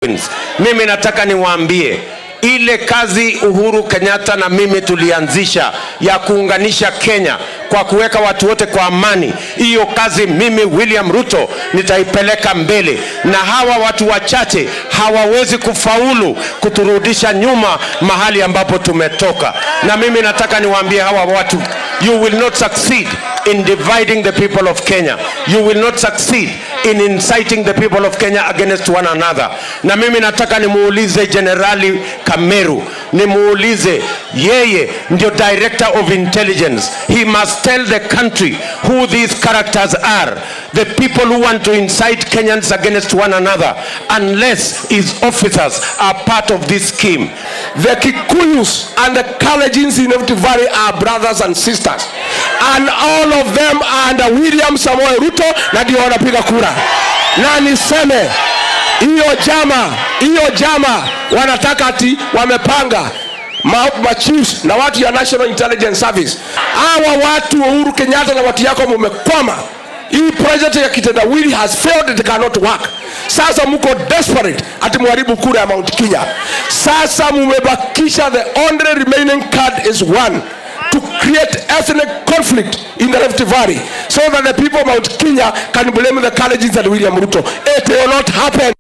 Mimi nataka niwaambie ile kazi Uhuru Kenyatta na mimi tulianzisha ya kuunganisha Kenya kwa kuweka watu wote kwa amani, hiyo kazi mimi William Ruto nitaipeleka mbele, na hawa watu wachache hawawezi kufaulu kuturudisha nyuma mahali ambapo tumetoka. Na mimi nataka niwaambie hawa watu, you will not succeed in dividing the people of Kenya. You will not succeed in inciting the people of Kenya against one another. Na mimi nataka nimuulize Generali Kameru, nimuulize yeye ndio director of intelligence. He must tell the country who these characters are, the people who want to incite Kenyans against one another, unless his officers are part of this scheme. The Kikuyus and the Kalenjins in Rift Valley are brothers and sisters. And all of them are under William Samoei Ruto na ndio wanapiga kura. Na niseme hiyo jama, hiyo jama wanataka ati wamepanga ma, ma chiefs na watu ya National Intelligence Service. Hawa watu Uhuru Kenyatta na watu yako mumekwama. Hii project ya kitendawili has failed, it cannot work. Sasa mko desperate ati muharibu kura ya Mount Kenya. Sasa mumebakisha the only remaining card is one to create ethnic conflict in the Rift Valley so that the people of Mount Kenya can blame the Kalenjins and William Ruto. It will not happen.